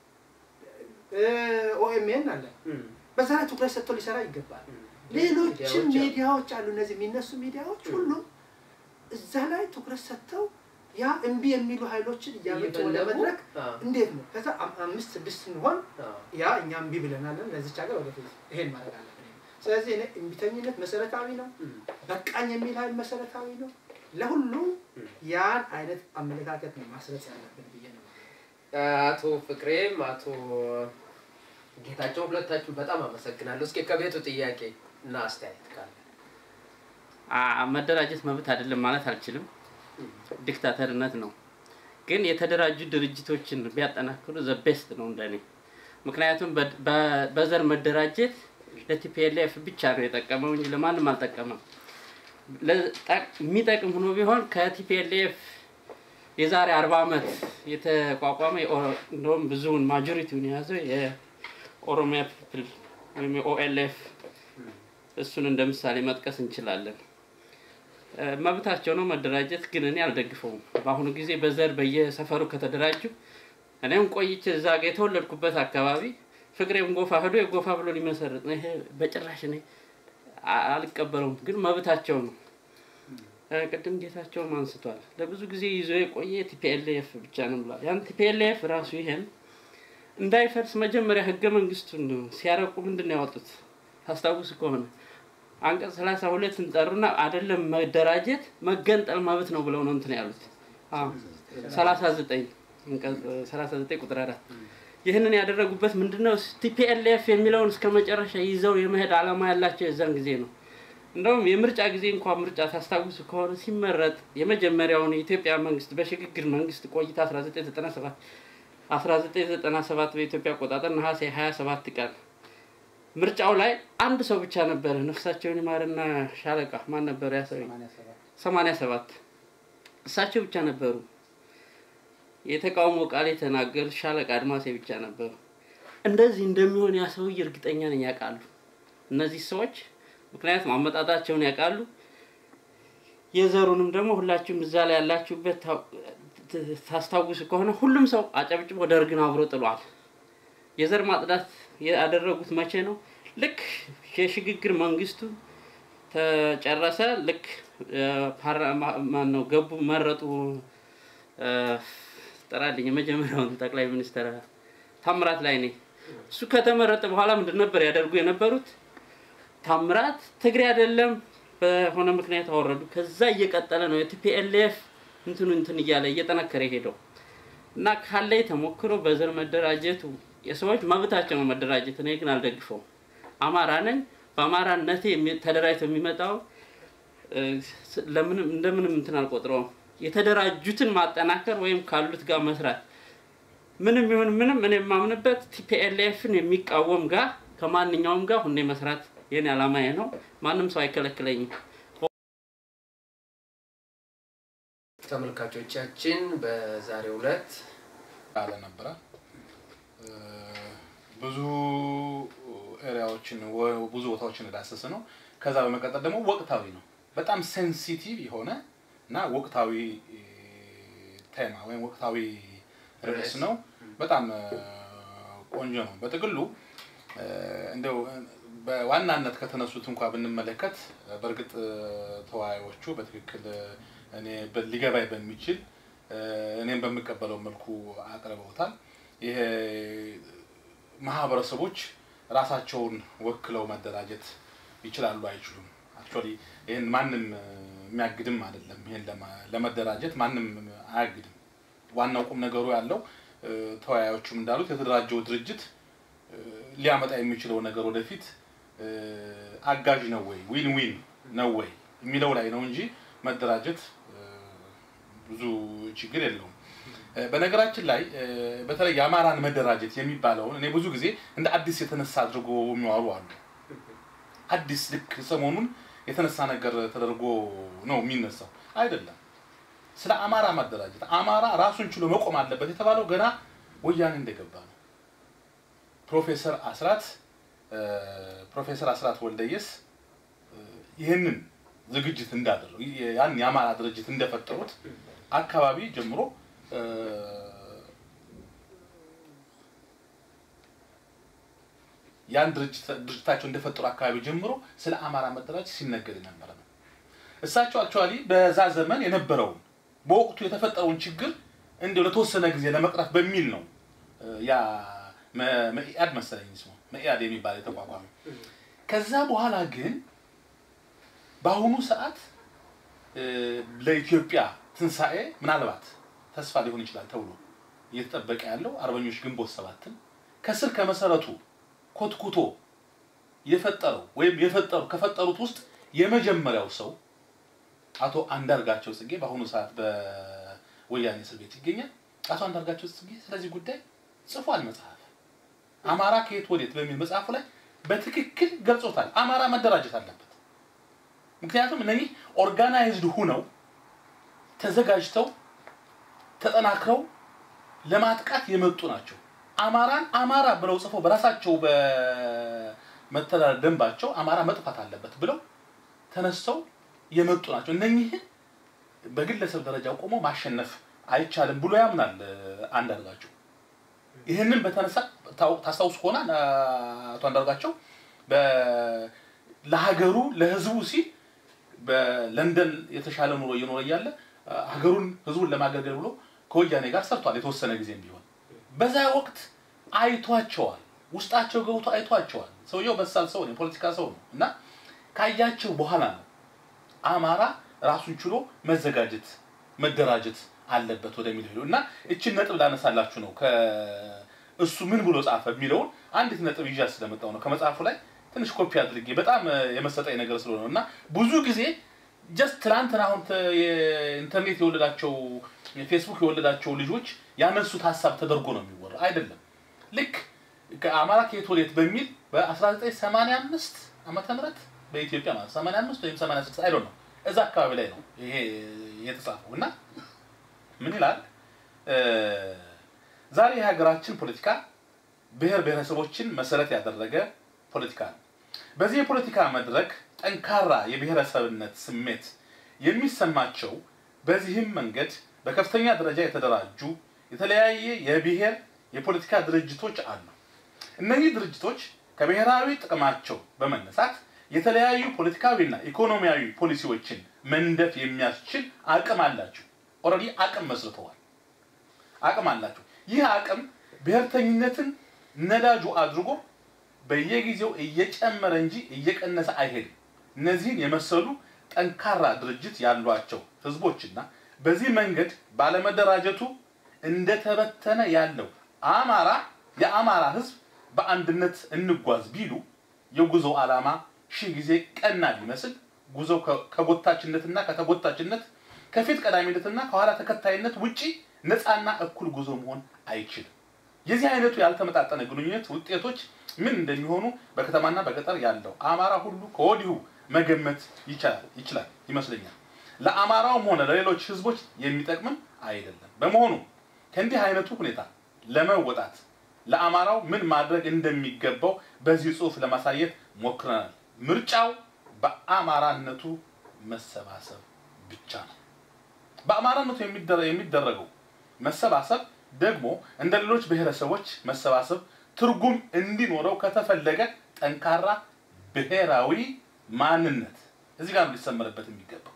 ኦኤምኤን አለ እም፣ በዛ ላይ ትኩረት ሰጥቶ ሊሰራ ይገባል። እም። ሌሎችም ሚዲያዎች አሉ። ሚዲያዎች አሉ። እነዚህ የሚነሱ ሚዲያዎች እም። ሁሉም እዛ ላይ ትኩረት ሰጥተው ያ እምቢ የሚሉ ኃይሎችን እያመጡ ወደ እየፈለጉ፣ መድረክ አዎ፣ እንዴት ነው ከዛ አም- አምስት ስድስት ስንሆን አዎ፣ ያ እኛ እምቢ ብለናለን ለዚች ሀገር ወደፊት ይሄን ማድረግ አለብን። ስለዚህ እኔ እምቢተኝነት መሰረታዊ ነው። እም፣ በቃኝ የሚል ኃይል መሰረታዊ ነው። ለሁሉም እም። ያን አይነት አመለካከት ነው ማስረጽ ያለብን ብዬ ነው። አቶ ፍቅሬም አቶ ጌታቸው ሁለታችሁ በጣም አመሰግናለሁ። እስኪ ከቤቱ ጥያቄ እና አስተያየት ካለ አ- መደራጀት መብት አይደለም ማለት አልችልም። ዲክታተርነት ነው። ግን የተደራጁ ድርጅቶችን ቢያጠናክሩ ዘ ቤስት ነው እንደኔ። ምክንያቱም በ- በ- በዘር መደራጀት ለቲፒኤልኤፍ ብቻ ነው የጠቀመው እንጂ ለማንም አልጠቀመም። ለ- ጠቅ- የሚጠቅም ሆኖ ቢሆን ከቲፒኤልኤፍ የዛሬ አርባ ዓመት የተቋቋመ የኦ- እንደውም ብዙውን ማጆሪቲውን የያዘው የኦሮሚያ ፒፕል ወይም የኦኤልኤፍ እሱን እንደ ምሳሌ መጥቀስ እንችላለን። እ፣ መብታቸው ነው መደራጀት፣ ግን እኔ አልደግፈውም። በአሁኑ ጊዜ በዘር በየሰፈሩ ከተደራጁ እኔም ቆይቼ እዛ ጋ የተወለድኩበት አካባቢ ፍቅሬም ጎፋ ሄዶ የጎፋ ብሎ ሊመሰርት ነው። ይሄ በጭራሽ እኔ አ- አልቀበለውም፣ ግን መብታቸው ነው። እ፣ ቅድም ጌታቸውም አንስቷል። ለብዙ ጊዜ ይዞ የቆየ ቲፒኤልኤፍ ብቻ ነው ብሏል። ያን ቲፒኤልኤፍ ራሱ ይሄን እንዳይፈርስ መጀመሪያ ህገ መንግስቱን ሲያረቁ ምንድን ነው ያወጡት? ታስታውስ ከሆነ አንቀጽ ሰላሳ ሁለትን ጠሩና አይደለም መደራጀት መገንጠል መብት ነው ብለው ነው እንትን ያሉት። ሰላሳ ዘጠኝ ሰላሳ ዘጠኝ ቁጥር አራት ይህንን ያደረጉበት ምንድነው? ቲፒኤልኤፍ የሚለውን እስከ መጨረሻ ይዘው የመሄድ ዓላማ ያላቸው የዛን ጊዜ ነው። እንደውም የምርጫ ጊዜ እንኳን ምርጫ ታስታውሱ ከሆነ ሲመረጥ የመጀመሪያውን የኢትዮጵያ መንግስት በሽግግር መንግስት ቆይታ 1997 1997 በኢትዮጵያ አቆጣጠር ነሐሴ 27 ቀን ምርጫው ላይ አንድ ሰው ብቻ ነበረ። ነፍሳቸውን ይማርና ሻለቃ ማን ነበር ያ ሰው? 87 እሳቸው ብቻ ነበሩ። የተቃውሞ ቃል የተናገሩ ሻለቃ አድማሴ ብቻ ነበሩ። እንደዚህ እንደሚሆን ያ ሰውዬ እርግጠኛ ነኝ ያውቃሉ እነዚህ ሰዎች ምክንያቱም አመጣጣቸውን ያውቃሉ። የዘሩንም ደግሞ ሁላችሁም እዛ ላይ ያላችሁበት ታው- ት- ታስታውሱ ከሆነ ሁሉም ሰው አጨብጭቦ ደርግን አብሮ ጥሏል። የዘር ማጽዳት ያደረጉት መቼ ነው? ልክ የሽግግር መንግስቱ ተጨረሰ። ልክ ፓርላማ ማን ነው ገቡ መረጡ። እ፣ ጥራልኝ የመጀመሪያውን ጠቅላይ ሚኒስትር ታምራት ላይ ነኝ። እሱ ከተመረጠ በኋላ ምንድን ነበር ያደርጉ የነበሩት? ታምራት ትግሬ አይደለም በሆነ ምክንያት አወረዱ። ከዛ እየቀጠለ ነው የቲፒኤልኤፍ እንትኑ እንትን እያለ እየጠነከረ ሄደው እና ካለኝ ተሞክሮ በዘር መደራጀቱ የሰዎች መብታቸው ነው መደራጀት። እኔ ግን አልደግፈውም። አማራ ነኝ። በአማራነቴ የሚ- ተደራጅቶ የሚመጣው እ፣ ስ- ለምንም እንደምንም እንትን አልቆጥረውም። የተደራጁትን ማጠናከር ወይም ካሉት ጋር መስራት ምንም ይሁን ምንም እኔ የማምንበት ቲፒኤልኤፍን የሚቃወም ጋር ከማንኛውም ጋር ሁኔ መስራት የኔ ዓላማዬ ነው። ማንም ሰው አይከለክለኝም። ተመልካቾቻችን በዛሬው ዕለት አለ ነበረ እ፣ ብዙ ኤሪያዎችን ወ- ብዙ ቦታዎችን የዳሰሰ ነው። ከዛ በመቀጠል ደግሞ ወቅታዊ ነው። በጣም ሴንሲቲቭ የሆነ እና ወቅታዊ እ፣ ቴማ ወይም ወቅታዊ ርዕስ ነው። በጣም እ፣ ቆንጆ ነው። በጥቅሉ እ፣ እንደው እ፣ በዋናነት ከተነሱት እንኳ ብንመለከት እ፣ በእርግጥ እ፣ ተወያዮቹ በትክክል እ፣ እኔ በ- ሊገባኝ በሚችል እ፣ እኔም በምቀበለው መልኩ አቅርበውታል። ይሄ ማህበረሰቦች ራሳቸውን ወክለው መደራጀት ይችላሉ አይችሉም? አክቹዋሊ ይህን ማንም እ፣ የሚያግድም አይደለም። ይህን ለማ- ለመደራጀት ማንም አያግድም። ዋናው ቁም ነገሩ ያለው እ፣ ተወያዮቹም እንዳሉት የተደራጀው ድርጅት እ፣ ሊያመጣ የሚችለው ነገር ወደፊት እ፣ አጋዥ ነው ወይ ዊን ዊን ነው ወይ የሚለው ላይ ነው እንጂ መደራጀት እ፣ ብዙ ችግር የለውም። እ፣ በነገራችን ላይ እ፣ በተለይ የአማራን መደራጀት የሚባለውን እኔ ብዙ ጊዜ እንደ አዲስ የተነሳ አድርጎ የሚዋሩ አሉ። አዲስ ልክ ሰሞኑን የተነሳ ነገር ተደርጎ ነው የሚነሳው። አይደለም። ስለ አማራ ማደራጀት አማራ ራሱን ችሎ መቆም አለበት የተባለው ገና ወያኔ እንደገባ ነው። ፕሮፌሰር አስራት እ፣ ፕሮፌሰር አስራት ወልደየስ እ፣ ይህንን ዝግጅት እንዳደረጉ ያን የአማራ ድርጅት እንደፈጠሩት አካባቢ ጀምሮ እ፣ ያን ድርጅት ድርጅታቸው እንደፈጠሩ አካባቢ ጀምሮ ስለ አማራ መደራጀት ሲነገር የነበረ ነው። እሳቸው አክቹዋሊ በዛ ዘመን የነበረውን በወቅቱ የተፈጠረውን ችግር እንዲሁ ለተወሰነ ጊዜ ለመቅረፍ በሚል ነው እ፣ ያ መ- መኢአድ መሰለኝ ስሙ መኢአድ የሚባል የተቋቋመ። ከዛ በኋላ ግን በአሁኑ ሰዓት እ፣ ለኢትዮጵያ ትንሣኤ ምናልባት ተስፋ ሊሆን ይችላል ተብሎ እየተጠበቀ ያለው አርበኞች ግንቦት ሰባትን ከስር ከመሰረቱ ኮትኩቶ የፈጠረው ወይም የፈጠሩ ከፈጠሩት ውስጥ የመጀመሪያው ሰው አቶ አንዳርጋቸው ጽጌ በአሁኑ ሰዓት በወያኔ እስር ቤት ይገኛል። አቶ አንዳርጋቸው ጽጌ ስለዚህ ጉዳይ ጽፏል መጽሐፍ አማራ ከየት ወዴት በሚል መጽሐፉ ላይ በትክክል ገልጾታል። አማራ መደራጀት አለበት። ምክንያቱም እነኚህ ኦርጋናይዝድ ሁነው ተዘጋጅተው ተጠናክረው ለማጥቃት የመጡ ናቸው። አማራን አማራ ብለው ጽፈው በራሳቸው በመተዳደር ደንባቸው አማራ መጥፋት አለበት ብለው ተነስተው የመጡ ናቸው። እነኚህን በግለሰብ ደረጃ ቆሞ ማሸነፍ አይቻልም ብሎ ያምናል እ፣ አንዳርጋቸው። ይህንን በተነሳ ታው- ታስታውሱ ከሆነ አ፣ አቶ አንዳርጋቸው በ- ለሀገሩ ለህዝቡ ሲል በለንደን የተሻለ ኑሮ እየኖረ እያለ አ፣ ሀገሩን ህዝቡን ለማገልገል ብሎ ከወያኔ ጋር ሰርቷል የተወሰነ ጊዜም ቢሆን በዛ ወቅት አይቷቸዋል። ውስጣቸው ገብቶ አይቷቸዋል። ሰውየው በሳል ሰው ነው፣ የፖለቲካ ሰው ነው እና ካያቸው በኋላ ነው አማራ ራሱን ችሎ መዘጋጀት መደራጀት አለበት ወደሚል ሄዱ እና እችን ነጥብ ላነሳላችሁ ነው። ከእሱ ምን ብሎ ጻፈ የሚለውን አንዲት ነጥብ ይዣ ስለመጣው ነው። ከመጽሐፉ ላይ ትንሽ ኮፒ አድርጌ በጣም እ፣ የመሰጠኝ ነገር ስለሆነ ነው እና ብዙ ጊዜ ጀስት ትናንትና አሁን ተ- የኢንተርኔት የወለዳቸው ፌስቡክ የወለዳቸው ልጆች ያነሱት ሀሳብ ተደርጎ ነው የሚወራ አይደለም። ልክ ከአማራ ከየት ወዴት በሚል በ1985 ዓመተ ምህረት በኢትዮጵያ ማለት 85 ወይም 86 አይዶ ነው እዛ አካባቢ ላይ ነው ይሄ የተጻፈው እና ምን ይላል እ፣ ዛሬ የሀገራችን ፖለቲካ ብሔር ብሔረሰቦችን መሰረት ያደረገ ፖለቲካ ነው። በዚህ የፖለቲካ መድረክ ጠንካራ የብሔረሰብነት ስሜት የሚሰማቸው በዚህም መንገድ በከፍተኛ ደረጃ የተደራጁ የተለያየ የብሔር የፖለቲካ ድርጅቶች አሉ። እነዚህ ድርጅቶች ከብሔራዊ ጥቅማቸው በመነሳት የተለያዩ ፖለቲካዊና ኢኮኖሚያዊ ፖሊሲዎችን መንደፍ የሚያስችል አቅም አላቸው። ኦልሬዲ አቅም መስርተዋል። አቅም አላቸው። ይህ አቅም ብሔርተኝነትን ነዳጁ አድርጎ በየጊዜው እየጨመረ እንጂ እየቀነሰ አይሄድም። እነዚህን የመሰሉ ጠንካራ ድርጅት ያሏቸው ህዝቦችና በዚህ መንገድ ባለመደራጀቱ እንደተበተነ ያለው አማራ የአማራ ህዝብ በአንድነት እንጓዝ ቢሉ የጉዞ ዓላማ ሺህ ጊዜ ቀና ቢመስል ጉዞ ከ- ከጎታችነትና ከተጎታችነት ከፊት ቀዳሚነትና ከኋላ ተከታይነት ውጪ ነፃና እኩል ጉዞ መሆን አይችልም። የዚህ አይነቱ ያልተመጣጠነ ግንኙነት ውጤቶች ምን እንደሚሆኑ በከተማና በገጠር ያለው አማራ ሁሉ ከወዲሁ መገመት ይቻላል ይችላል ይመስለኛል። ለአማራውም ሆነ ለሌሎች ህዝቦች የሚጠቅምም አይደለም። በመሆኑ ከእንዲህ አይነቱ ሁኔታ ለመወጣት ለአማራው ምን ማድረግ እንደሚገባው በዚህ ጽሑፍ ለማሳየት ሞክረናል። ምርጫው በአማራነቱ መሰባሰብ ብቻ ነው። በአማራነቱ የሚደረ- የሚደረገው መሰባሰብ ደግሞ እንደ ሌሎች ብሔረሰቦች መሰባሰብ ትርጉም እንዲኖረው ከተፈለገ ጠንካራ ብሔራዊ ማንነት እዚህ ጋር ነው ሊሰመርበት የሚገባው።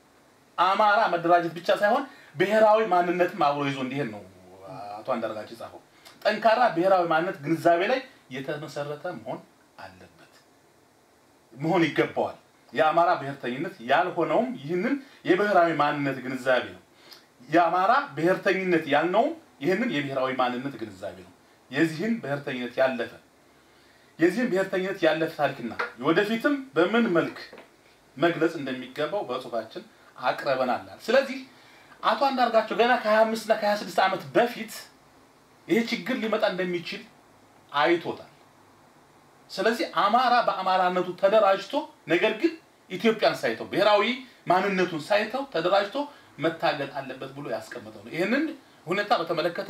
አማራ መደራጀት ብቻ ሳይሆን ብሔራዊ ማንነትም አብሮ ይዞ እንዲሄድ ነው አቶ አንዳርጋቸው የጻፈው። ጠንካራ ብሔራዊ ማንነት ግንዛቤ ላይ የተመሰረተ መሆን አለበት መሆን ይገባዋል። የአማራ ብሔርተኝነት ያልሆነውም ይህንን የብሔራዊ ማንነት ግንዛቤ ነው። የአማራ ብሔርተኝነት ያልነውም ይህንን የብሔራዊ ማንነት ግንዛቤ ነው። የዚህን ብሔርተኝነት ያለፈ የዚህን ብሔርተኝነት ያለፈ ታሪክና ወደፊትም በምን መልክ መግለጽ እንደሚገባው በጽሁፋችን አቅርበናል። ስለዚህ አቶ አንዳርጋቸው ገና ከ25 እና ከ26 ዓመት በፊት ይሄ ችግር ሊመጣ እንደሚችል አይቶታል። ስለዚህ አማራ በአማራነቱ ተደራጅቶ ነገር ግን ኢትዮጵያን ሳይተው ብሔራዊ ማንነቱን ሳይተው ተደራጅቶ መታገል አለበት ብሎ ያስቀመጠው ነው። ይህንን ሁኔታ በተመለከተ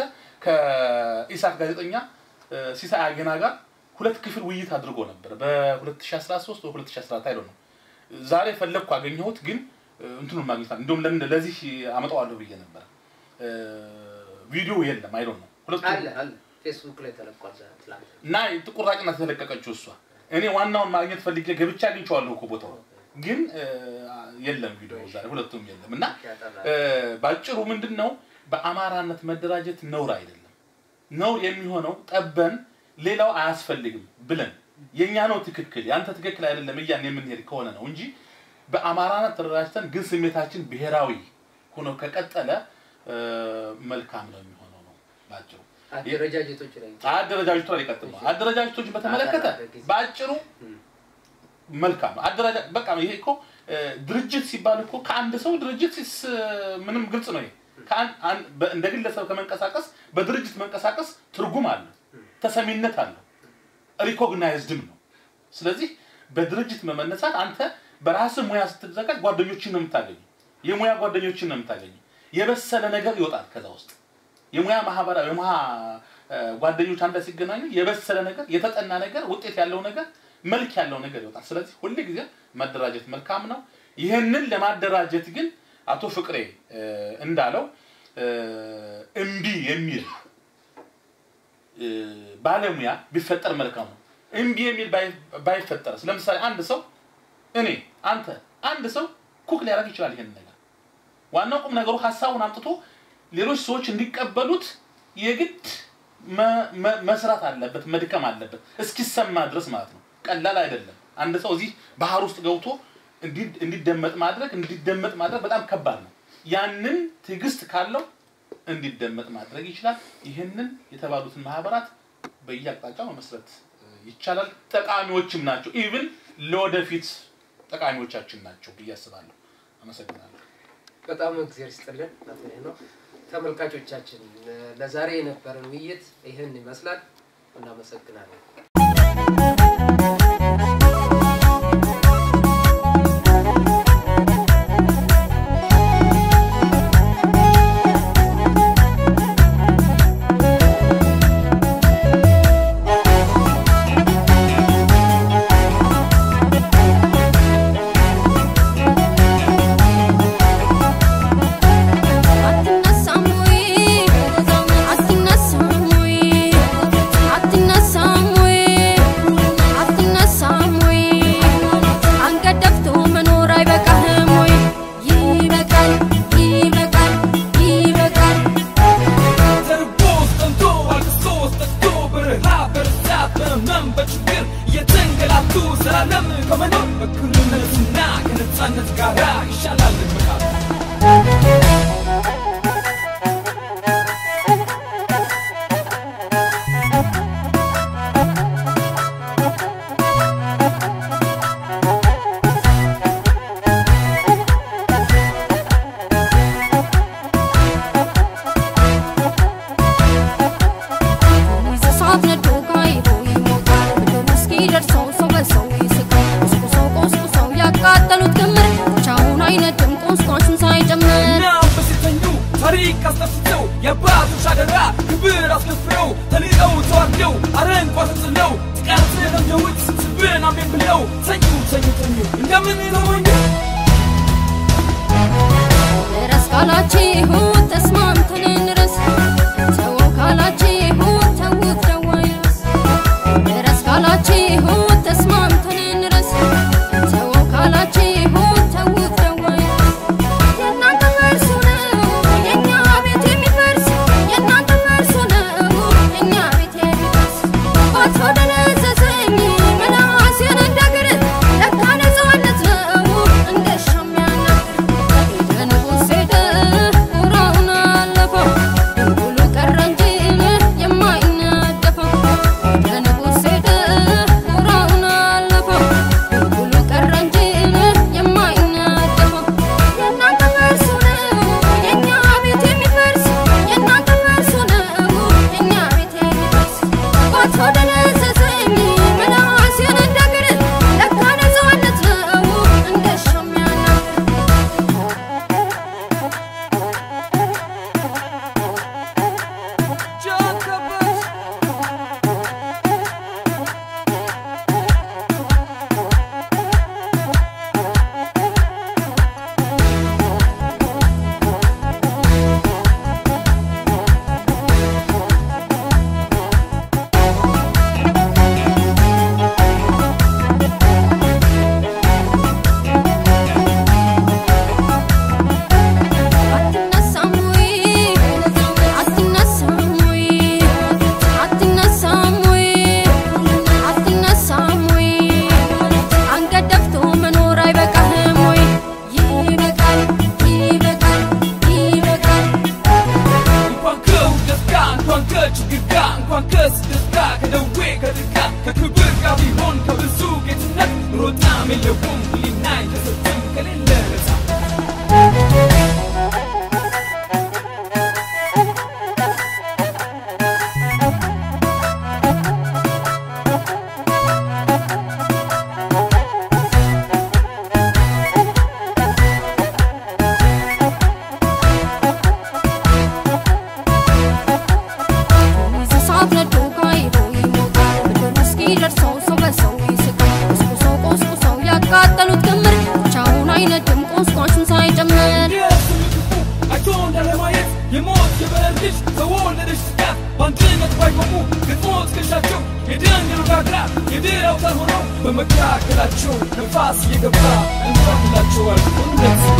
ከኢሳት ጋዜጠኛ እ፣ ሲሳይ አጌና ጋር ሁለት ክፍል ውይይት አድርጎ ነበር በ2013 ወይ 2014 አይደል ነው። ዛሬ ፈለግኩ አገኘሁት፣ ግን እ፣ እንትኑን ማግኘት አለ። እንዲሁም ለምን ለዚህ አመጣዋለሁ ብዬ ነበር። እ፣ ቪዲዮ የለም አይደል ነው ሁለቱም አለ አለ ፌስቡክ ላይ ተለቋል ዛሬ ትላንት እና ጥቁር ናት የተለቀቀችው እሷ። እኔ ዋናውን ማግኘት ፈልጌ ገብቼ አግኝቼዋለሁ እኮ ቦታው ግን እ፣ የለም ቪዲዮ ዛሬ ሁለቱም የለም። እና ያጠራ እ፣ ባጭሩ ምንድን ነው በአማራነት መደራጀት ነውር አይደለም። ነውር የሚሆነው ጠበን ሌላው አያስፈልግም ብለን የእኛ ነው ትክክል ያንተ ትክክል አይደለም እያን የምንሄድ ከሆነ ነው እንጂ በአማራነት ተደራጅተን ግን ስሜታችን ብሔራዊ ሆኖ ከቀጠለ እ፣ መልካም ነው የሚሆነው ነው ባጭሩ። አደረጃጀቶች ላይ አደረጃጀቱ ላይ ሊቀጥል ነው። አደረጃጀቶችን በተመለከተ በአጭሩ መልካም ነው። አደረጃ በቃ ይሄ እኮ እ፣ ድርጅት ሲባል እኮ ከአንድ ሰው ድርጅት ስ- ምንም ግልጽ ነው። ይሄ ከአንድ- አንድ- በ- እንደ ግለሰብ ከመንቀሳቀስ በድርጅት መንቀሳቀስ ትርጉም አለው፣ ተሰሚነት አለው፣ ሪኮግናይዝድም ነው። ስለዚህ በድርጅት መመነሳት አንተ በራስህ ሙያ ስትዘጋጅ ጓደኞችን ነው የምታገኘው፣ የሙያ ጓደኞችን ነው የምታገኘው። የበሰለ ነገር ይወጣል ከዛ ውስጥ የሙያ ማህበራዊ የሙያ እ፣ ጓደኞች አንድ ላይ ሲገናኙ የበሰለ ነገር የተጠና ነገር ውጤት ያለው ነገር መልክ ያለው ነገር ይወጣል። ስለዚህ ሁል ጊዜ መደራጀት መልካም ነው። ይህንን ለማደራጀት ግን አቶ ፍቅሬ እ፣ እንዳለው እ፣ እምቢ የሚል እ፣ ባለሙያ ቢፈጠር መልካም ነው። እምቢ የሚል ባይ- ባይፈጠርስ? ለምሳሌ አንድ ሰው እኔ፣ አንተ፣ አንድ ሰው ኩክ ሊያደርግ ይችላል ይሄንን ነገር ዋናው ቁም ነገሩ ሀሳቡን አምጥቶ ሌሎች ሰዎች እንዲቀበሉት የግድ መ- መ- መስራት አለበት፣ መድከም አለበት እስኪሰማ ድረስ ማለት ነው። ቀላል አይደለም። አንድ ሰው እዚህ ባህር ውስጥ ገብቶ እንዲ- እንዲደመጥ ማድረግ እንዲደመጥ ማድረግ በጣም ከባድ ነው። ያንን ትዕግስት ካለው እንዲደመጥ ማድረግ ይችላል። ይህንን የተባሉትን ማህበራት በየአቅጣጫው መመስረት እ, ይቻላል። ጠቃሚዎችም ናቸው። ኢቭን ለወደፊት ጠቃሚዎቻችን ናቸው ብዬ አስባለሁ። አመሰግናለሁ። በጣም እግዚአብሔር ይስጥልን አቶ ሄኖክ። ተመልካቾቻችን ለዛሬ የነበረን ውይይት ይህን ይመስላል። እናመሰግናለን። አትነሳም ወይ አትነሳም ወይ አትነሳም ወይ አትነሳም ወይ አንገት ደፍቶ መኖር አይበቃህም ወይ ይበቃል ይበቃል ይበቃል ተርቦ ጠምቶ አልቅሶ ጠጥቶ በረሃብ በርዛት በህመም በችግር እየተንገላቱ ዘላለም ከመኖር በእኩልነትና ከነፃነት ጋራ ይሻላል መቃብር እሳት ነዶ ጋይሮ ይሞቃል ምድር እስኪደርሰው ሰው በሰው ይስቃል ቆስቁሰው ቆስቁሰው ያቃጠሉት ክምር ብቻውን አይነድም ቆስቋሹን ሳይጨምር እናም በሴተኙ ታሪክ አስጠፍተው የአባቶች አደራ ክብር አስከፍለው ተንቀው ተዋርደው አረንቋ ተጥለው ጥቃት ለምደውት ስብን አሜን ብለው ተኙ ተኙ ተኙ እንደምን ተሞኙ ድረስ ካላችሁ ተስማምተን እንረስ ተው ካላችሁ ተውት ደዋይ ድረስ ድረስ ካላችሁ ተስማምተን እንረስ ተው ካላችሁ ተውት ደዋይ ድረስ የእናንተ ፈርሱ ነው የእኛ ቤት የሚፈርስ የእናንተ ፈርሱ ነው የእኛ ቤት የሚፈርስ ባቶ ደነዘዘኝ መላሴን እንደግር ለካ ነፃነት ነው እንደ ሻሚያና ንጉሥ ሄደ ውራውን አለፈው ድንጉሉ ቀረ እንጂ የማይነደፈው ንጉሥ ሄደ ውራውን አለፈው ድንጉሉ ቀረ እንጂ የማይነደፈው የእናንተ ፈርሱ ነው የእኛ ቤት የሚፈርስ የእናንተ ፈርሱ ነው የእኛ ቤት የሚፈርስ ባቶ ደነዘዘኝ መላሴን እንደግር ለካ ነፃነት ነው እንደ ሻሚያና ጃከበት አትነሳም ወይ አትነሳም ወይ አትነሳም ወይ አትነሳም ወይ አንገት ደፍቶ መኖር አይበቃህም ወይ ይበቃል ይበቃል ይበቃል እንኳን ከውደት ጋር እንኳን ከችግር ጋር እንኳን ከስደት ጋር ከደዌ ከጥቃት ከክብር ጋር ቢሆን ከብዙ ጌትነት ሮጣም የለውም ህሊና የተሰጠም ከሌለ ነፃ እሳት ነዶ ጋይሮ ይሞቃል ምድር እስኪደርሰው ሰው በሰው ይስቃል ቆስቁሰው ቆስቁሰው ያቃጠሉት ክምር ብቻውን አይነድም ቆስቋሹን ሳይጨምር አይቶ እንዳለማየት የሞት የበረር ልጅ ተወለደች ስጋት በአንድነት ባይቆሙ ገጥሞ ትከሻቸው የደንገሉ ጋግራ የድል አውታር ሆነው በመካከላቸው ነፋስ እየገባ እንኳላቸዋል ሁለት